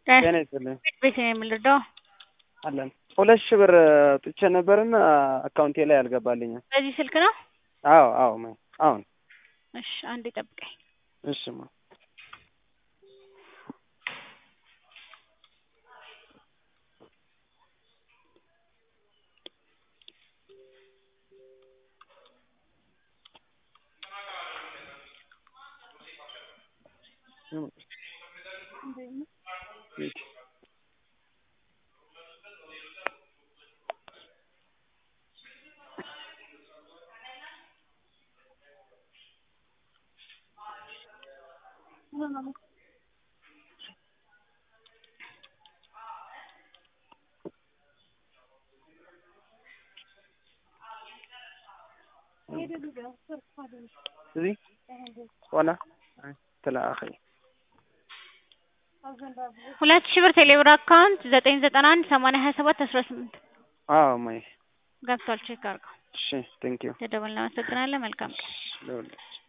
ጤና ይስጥልኝ ቤት ነው የምንረዳው። አለን ሁለት ሺህ ብር ጥቼ ነበርና አካውንቴ ላይ አልገባልኝም። በዚህ ስልክ ነው? አዎ አዎ ማ አሁን እሺ አንዴ ጠብቀኝ። እሺ ማ እዚህ ዋና ትላ አኺ ሁለት ሺህ ብር ቴሌብር አካውንት ዘጠኝ ዘጠና አንድ ሰማንያ ሀያ ሰባት አስራ ስምንት አዎ ማይ ገብቷል። ቼክ አድርገው። እሺ ቴንክ ዩ ተደውል እናመሰግናለን። መልካም ቀን። ለሁላችሁ